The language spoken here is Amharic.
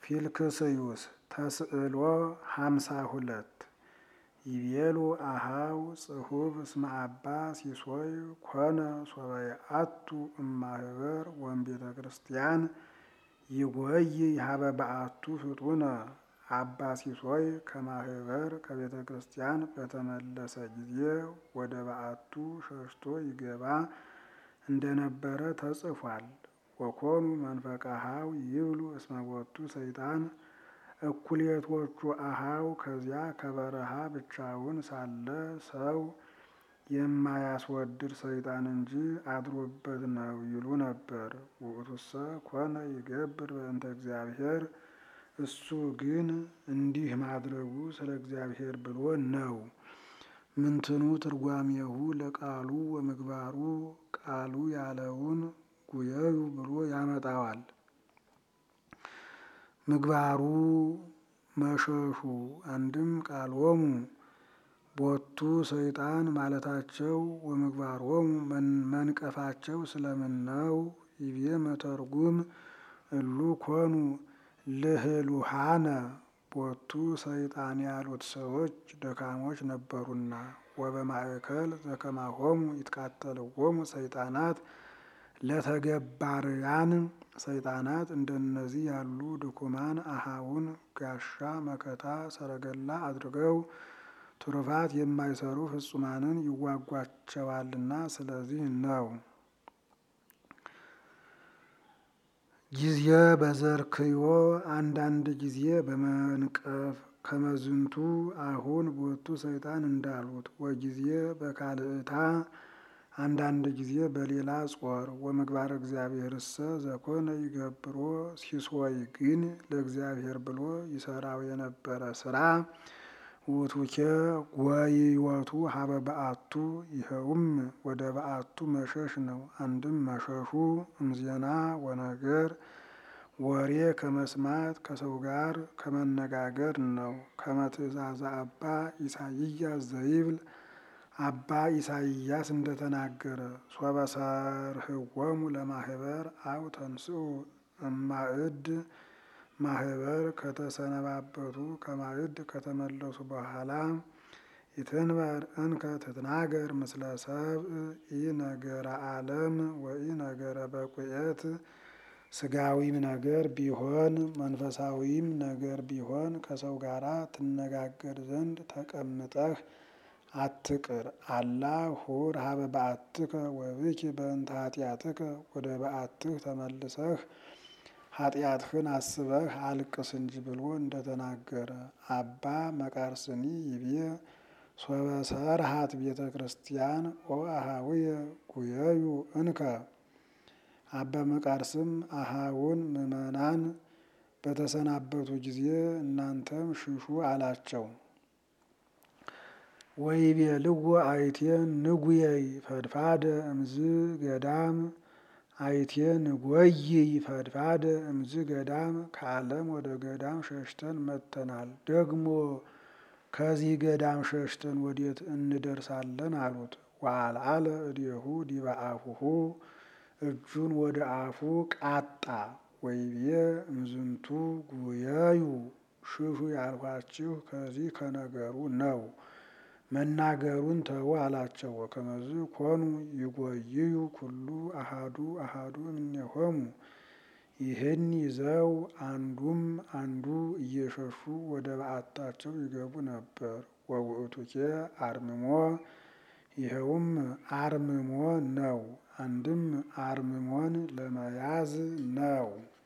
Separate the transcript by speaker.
Speaker 1: ፊልክስዩስ ተስዕሎ ሃምሳ ሁለት ይቤሉ አሃው ጽሁፍ እስመ አባ ሲሶይ ኮነ ሶበየአቱ እማህበር ወእምቤተ ክርስቲያን ይጎይ ይሃበ በአቱ ፍጡነ አባ ሲሶይ ከማህበር ከቤተ ክርስቲያን በተመለሰ ጊዜ ወደ በአቱ ሸሽቶ ይገባ እንደነበረ ተጽፏል። ወኮኑ መንፈቀ አሃው ይብሉ እስመ ቦቱ ሰይጣን እኩሌቶቹ አሃው ከዚያ ከበረሃ ብቻውን ሳለ ሰው የማያስወድድ ሰይጣን እንጂ አድሮበት ነው ይሉ ነበር። ውእቱሰ ኮነ ይገብር በእንተ እግዚአብሔር እሱ ግን እንዲህ ማድረጉ ስለ እግዚአብሔር ብሎ ነው። ምንትኑ ትርጓሜሁ ለቃሉ ወምግባሩ ቃሉ ያለውን ጉየዩ ብሎ ያመጣዋል። ምግባሩ መሸሹ አንድም ቃሎሙ ቦቱ ሰይጣን ማለታቸው ወምግባሮሙ መንቀፋቸው ስለምን ነው? ይቤ መተርጉም እሉ ኮኑ ልህሉሃነ ቦቱ ሰይጣን ያሉት ሰዎች ደካሞች ነበሩና ወበማእከል ዘከማሆሙ ይትቃተልዎሙ ሰይጣናት ለተገባርያን ሰይጣናት እንደነዚህ ያሉ ድኩማን አሃውን ጋሻ መከታ ሰረገላ አድርገው ትሩፋት የማይሰሩ ፍጹማንን ይዋጓቸዋልና ስለዚህ ነው። ጊዜ በዘርክዮ አንዳንድ ጊዜ በመንቀፍ ከመዝንቱ አሁን ቦቱ ሰይጣን እንዳሉት ወጊዜ በካልእታ አንዳንድ ጊዜ በሌላ ጾር ወምግባር እግዚአብሔር እሰ ዘኮነ ይገብሮ ሲሶይ ግን ለእግዚአብሔር ብሎ ይሰራው የነበረ ስራ ውቱኬ ጎይወቱ ሀበ በአቱ ይኸውም ወደ በአቱ መሸሽ ነው። አንድም መሸሹ እምዜና ወነገር ወሬ ከመስማት ከሰው ጋር ከመነጋገር ነው። ከመትእዛዘ አባ ኢሳይያስ ዘይብል አባ ኢሳይያስ እንደተናገረ ሶበሰርህወሙ ለማህበር አው ተንስኡ እማእድ ማህበር ከተሰነባበቱ ከማዕድ ከተመለሱ በኋላ ይትንበር እንከ ትትናገር ምስለ ሰብእ ኢ ነገረ ዓለም ወኢ ነገረ በቁኤት ስጋዊም ነገር ቢሆን መንፈሳዊም ነገር ቢሆን ከሰው ጋር ትነጋገር ዘንድ ተቀምጠህ አትቅር። አላ ሁር ሀበ በአትከ ወብኪ በእንተ ኃጢአትከ ወደ በአትህ ተመልሰህ ኃጢአትህን አስበህ አልቅስ እንጂ ብሎ እንደተናገረ አባ መቃርስኒ ይቤ ሶበሰርሃት ቤተ ክርስቲያን ኦ አሃውየ ጉየዩ እንከ አባ መቃርስም አሃውን ምዕመናን በተሰናበቱ ጊዜ እናንተም ሽሹ አላቸው። ወይቤልዎ አይቴ ንጉየይ ፈድፋደ እምዝ ገዳም አይቴ ንጎይይ ፈድፋደ እምዝ ገዳም ከዓለም ወደ ገዳም ሸሽተን መጥተናል። ደግሞ ከዚህ ገዳም ሸሽተን ወዴት እንደርሳለን አሉት። ወአልዓለ እዴሁ ዲበ አፉሁ እጁን ወደ አፉ ቃጣ። ወይቤ እምዝንቱ ጉየዩ ሽሹ ያልኋችሁ ከዚህ ከነገሩ ነው። መናገሩን ተው አላቸው። ወከመዝ ኮኑ ይጎይዩ ኩሉ አሃዱ አሃዱ እምኔሆሙ ይህን ይዘው አንዱም አንዱ እየሸሹ ወደ በዓታቸው ይገቡ ነበር። ወውእቱኬ አርምሞ ይኸውም አርምሞ ነው። አንድም አርምሞን ለመያዝ ነው።